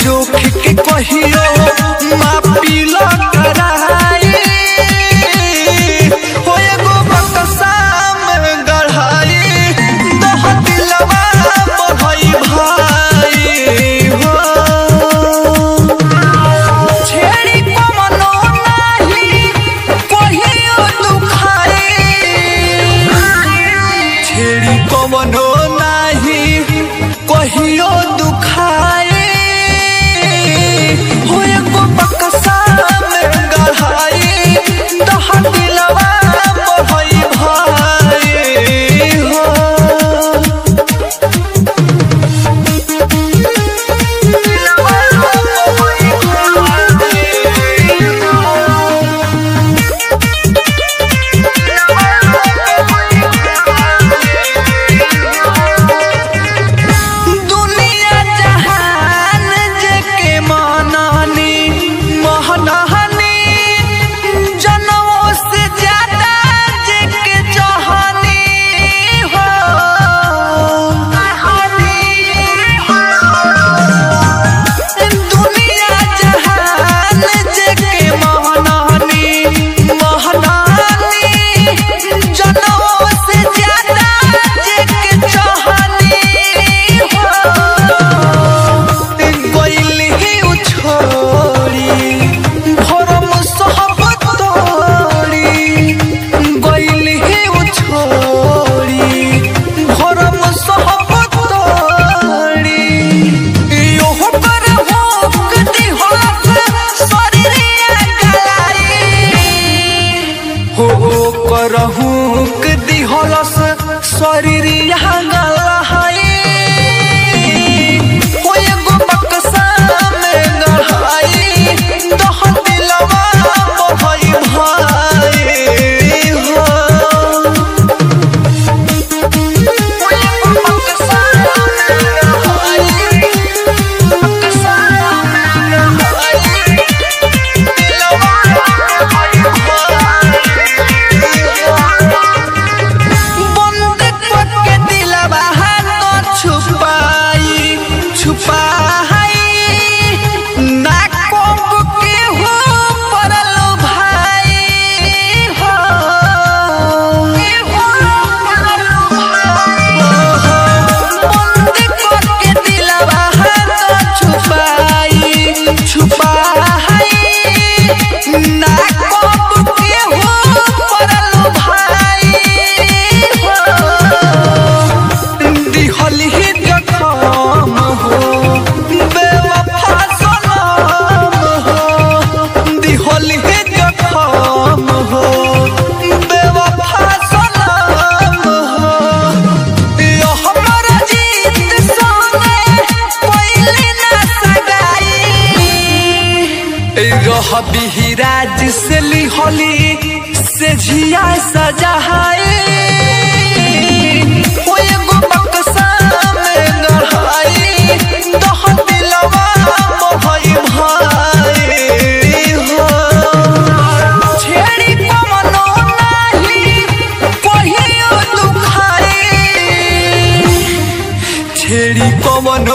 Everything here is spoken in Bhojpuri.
जोख के कहियो मापी लो कराई हो एगो बक्सा में गढ़ाई दह दिलवा बढ़ई भाई हो छेड़ी कमनो नाही कहियो दुखाई छेड़ी कमनो नाही कहियो दुखाई हो एगो बक्सा में गढ़ाई दह दिलवा बढ़ई भाई हो दुनिया जहान जेके मानानी महनानी जनों से ज्यादा जेके चाहनी हो दुनिया जहान जेके मानानी महनानी जनों से ज्यादा जेके चाहनी हो गइल ही उछोड़ी भरम सहब तोड़ी गइल ही उछोड़ी भरम सहब तोड़ी इहो पर होक दिहत शरीरिया गलाई हो करहुक दिहलस शरीरिया गलाई हो एगो बक्सा में गढ़ाई दह दिलवा बढ़ई भाई हो हो एगो बक्सा में गढ़ाई, बक्सा में गढ़ाई, दिलवा बढ़ई बंद करके दिलवा हाथ छुपाई छुपाई ना कोप के हो परल भाई हो बंद करके दिलवा हाथ छुपाई छुपाई ना कोप के हो परल भाई हो दिहल ही जखम हो बेवफा सनम हो दिहल ही जखम हो बेवफा सनम हो यो हमर जीत सोने पहिले ना सगाई रह बिहिराज से लिहली से झिया सजाई हो एगो बक्सा में गढ़ाई दह दिलवा बढ़ई भाई हो छेड़ी कमनो नाही कहियो दुखाई छेड़ी कमनो